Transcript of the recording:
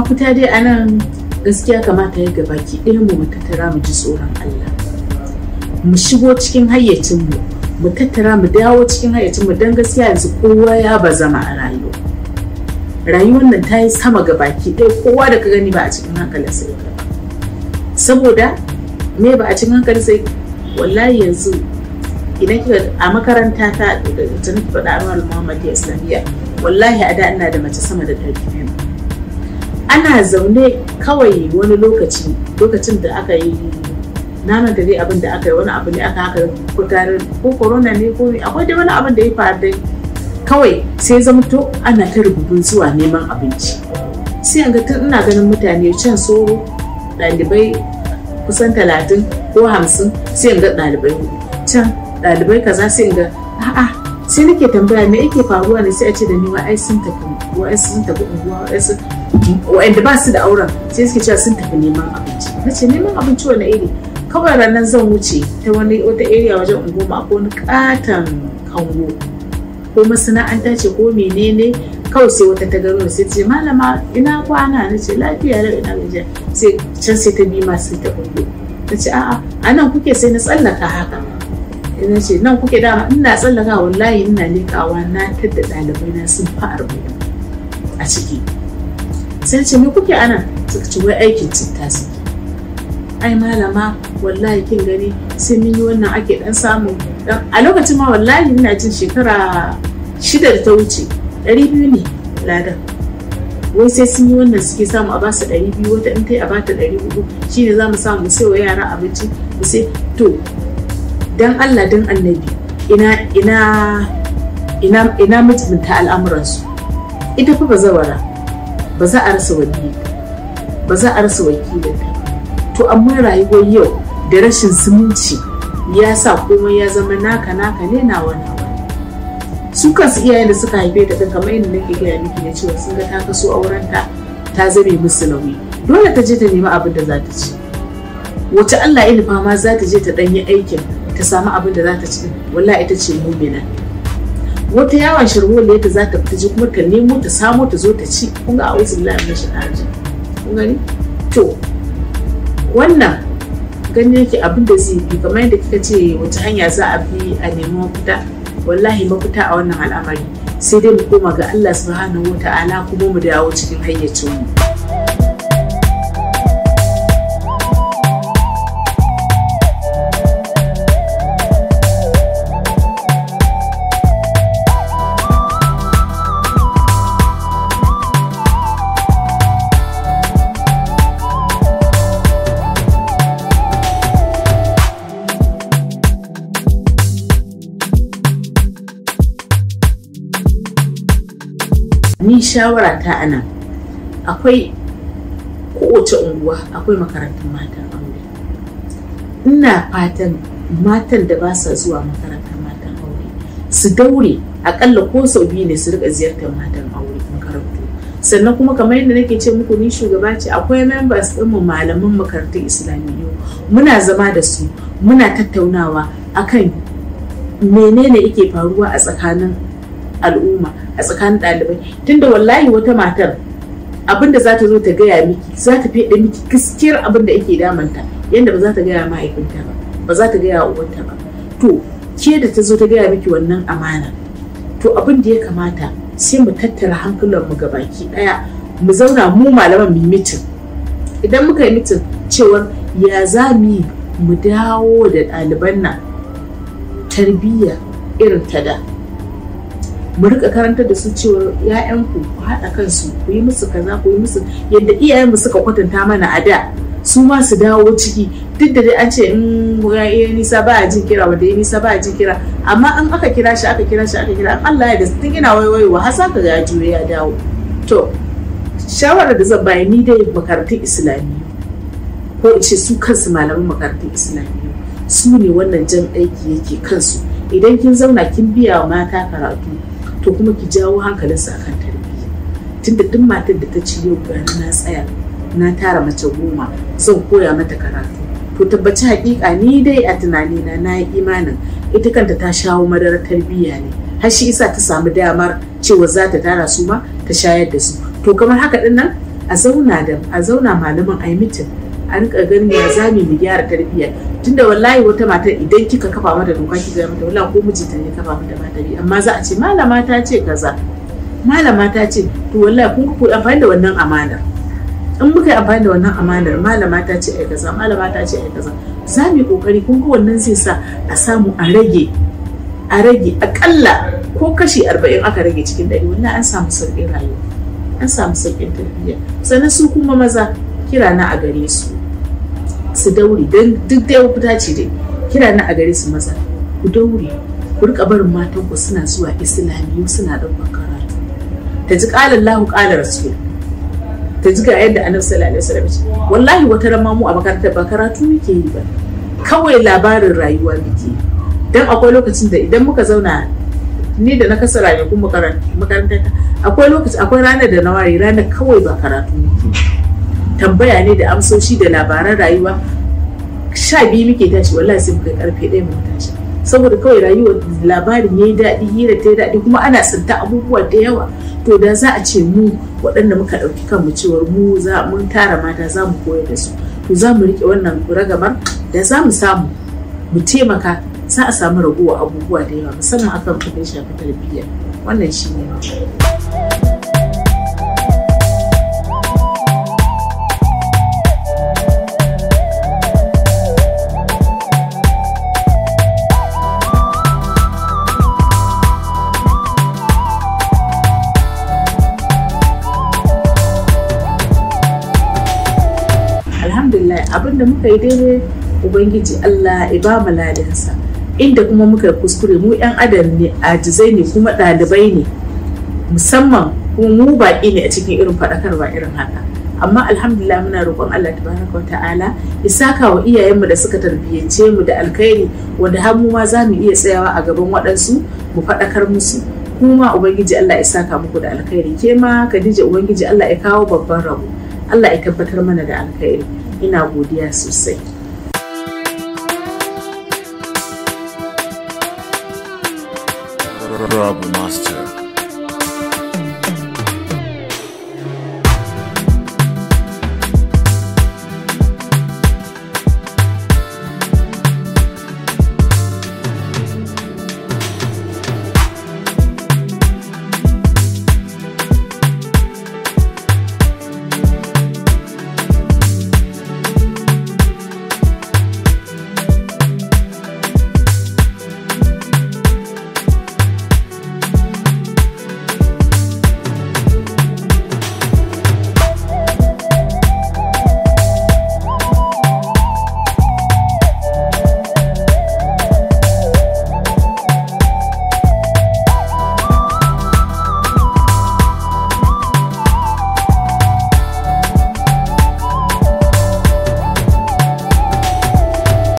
mafita dai anan gaskiya kamata ya gabaki ɗaya mu mu tattara mu ji tsoron Allah mu shigo cikin hayyacinmu mu tattara mu dawo cikin hayyacinmu don gaskiya yanzu kowa ya bazama a rayuwa rayuwar nan ta yi sama ga baki ɗaya kowa da ka gani ba a cikin hankalin sai saboda me ba a cikin hankalin sai wallahi yanzu idan kika a makaranta ta da ta nufi faɗa anwar muhammad islamiyya wallahi a da ina da mace sama da ɗari biyu ana zaune kawai wani lokaci lokacin da aka yi na manta dai abin da aka yi wani abu ne aka haka ko tare ko corona ne ko akwai dai wani abin da ya faru dai kawai sai zama to ana ta rububin zuwa neman abinci sai ga tun ina ganin mutane can soro ɗalibai kusan talatin ko hamsin sai ga ɗalibai can ɗalibai kaza sai ga a'a sai nake tambaya me yake faruwa ne sai a ce da ni wa ai sun tafi wa sun tafi unguwa wa sun wa'anda ba su da auren sai suke cewa sun tafi neman abinci na ce neman abinci wani iri kawai ranar zan wuce ta wani wata area wajen unguwa ko wani katon kango ko masana'anta ce ko menene kawai sai wata ta gano sai ce malama ina kwana na ce lafiya lau ina gajiya sai can sai ta bi ma sai ta kungo na ce a'a a nan kuke sai na tsallaka haka ina ce nan kuke dama ina tsallaka wallahi ina lekawa na tadda ɗalibai na sun fa arba'in a ciki sai ce me kuke ana suka ce wai aikin citta suke ai malama wallahi kin gani sai mun yi wannan ake dan samu a lokacin ma wallahi ina jin shekara shida da ta wuce ɗari biyu ne ladan wai sai sun yi wannan suke samu a basu ɗari biyu wata in tai a bata ɗari hudu shine za mu samu sai wa yara abinci mu sai to dan Allah dan annabi ina ina ina ina mutunta al'amuransu ita fa bazawara ba za a rasa wakili ba za a rasa wakilinta to amma rayuwar yau da rashin zumunci ya sa komai ya zama naka naka ne na wani su kansu iyayen da suka haife ta kamar yadda nake gaya miki na cewa sun ga ta kaso aurenta ta zame musu nauyi dole ta je ta nemi abin da za ta ci wace Allah ya nufa ma za ta je ta ɗanyi aikin ta samu abin da za ta ci wallahi ita ce mumina wata yawan shirwole ta za ta fita ji kuma ta nemo ta samo ta zo ta ci kun ga a'udhu billahi minash shaitanir kun gani to wannan gani yake abin da zai bi kamar yadda kika ce wace hanya za a bi a nemi mafita wallahi mafita a wannan al'amari sai dai mu koma ga Allah subhanahu wata'ala kuma mu dawo cikin hayyacinmu ni shawara ta ana akwai kowace unguwa akwai makarantun matan aure ina fatan matan da ba sa zuwa makarantar matan aure su daure akalla ko sau biyu ne su rika ziyartar matan aure makarantu sannan kuma kamar yadda nake ce muku ni shugaba ce akwai members ɗinmu malaman makarantun islamiyyu muna zama da su muna tattaunawa akan menene yake faruwa a tsakanin al'umma a tsakanin ɗalibai tunda wallahi wata matar abinda za ta zo ta gaya miki za ta fiye miki gaskiyar abin da yake damanta yadda ba za ta gaya mahaifinta ba ba za ta gaya uwanta ba to ke da ta zo ta gaya miki wannan amana to abin da ya kamata sai mu tattara hankulan mu baki daya mu zauna mu malaman mu mitin idan muka yi mitin cewar ya za mu yi mu dawo da ɗaliban nan tarbiyya irin ta da mu rika karantar da su cewa ‘ya'yanku ku haɗa kansu ku yi musu kaza ku yi musu yadda iyayenmu suka kwatanta mana a da su ma su dawo ciki duk da dai an ce in ya iya nisa ba a jin kira wanda ya nisa ba a jin kira amma an aka kira shi aka kira shi aka kira Allah ya da tun ina waiwaiwa har sa ka ga ya juye ya dawo to shawarar da zan bayar ni dai makarantun islamiyyu ko in ce su kansu malaman makarantun islamiyyu su ne wannan jan aiki yake kansu idan kin zauna kin biya wa mata karatu to kuma ki jawo hankalinsu akan tarbiyya tunda duk matar da ta ci yau gani na tsaya na tara mace goma zan koya mata karatu to tabbaci hakika ni dai a tunanina na yi imanin ita kanta ta shawo madarar tarbiyya ne har shi isa ta samu damar cewa za ta tara su ma ta shayar da su to kamar haka din nan a zauna da a zauna malaman a yi mitin a rika ganin ya zami mu gyara tarbiyya tunda wallahi wata mata idan kika kafa mata doka ki ga mata wallahi ko mijinta ne kafa mata mata amma za a ce malama ta ce kaza malama ta ce to wallahi kun ku amfani da wannan amana in muka yi amfani da wannan amanar malama ta ce ai kaza malama ta ce ai kaza za mu yi kokari kun ga wannan zai sa a samu a rage a rage akalla ko kashi arba'in aka rage cikin ɗari wallahi an samu sauƙin rayuwa an samu sauƙin tarbiyya sannan su kuma maza kira na a gare su su daure don duk da fita ce dai kira na a gare su maza ku daure ku rika barin matan ku suna zuwa islamiyu suna ɗaukar karatu ta ji ƙalar lahu ƙalar rasul ta ji ga yadda annabi sallallahu alaihi wasallam ce wallahi wata ran mu a makarantar ba karatu muke yi ba kawai labarin rayuwa muke yi dan akwai lokacin da idan muka zauna ni da na kasa ranakun makarantar akwai lokaci akwai ranar da na ware ranar kawai ba karatu muke tambaya ne da amsoshi da labaran rayuwa sha biyu muke tashi wallahi sai muka karfe ɗaya mu tashi saboda kawai rayuwar labarin yayi daɗi hira ta daɗi kuma ana tsinta abubuwa da yawa to da za a ce mu waɗanda muka ɗauki kanmu cewar mu za mun tara mata za mu koyar da su to za mu riƙe wannan ragamar da za mu samu mu taimaka za a samu raguwa abubuwa da yawa musamman akan kudin shafi tarbiyya wannan shi ne alhamdulillah abinda muka yi daidai ubangiji allah ya ba mu ladansa inda kuma muka kuskure mu yan adam ne ajizai ne kuma ɗalibai ne musamman kuma mu baƙi ne a cikin irin faɗakarwa irin haka amma alhamdulillah muna roƙon Allah tabaraka wa ta'ala ya saka wa iyayenmu da suka tarbiyyance mu da alkhairi wanda har mu ma za mu iya tsayawa a gaban waɗansu mu faɗakar musu kuma ubangiji Allah ya saka muku da alkhairi ke ma Khadija ubangiji Allah ya kawo babban rabo Allah ya tabbatar mana da alkhairi ina godiya sosai Rob Master.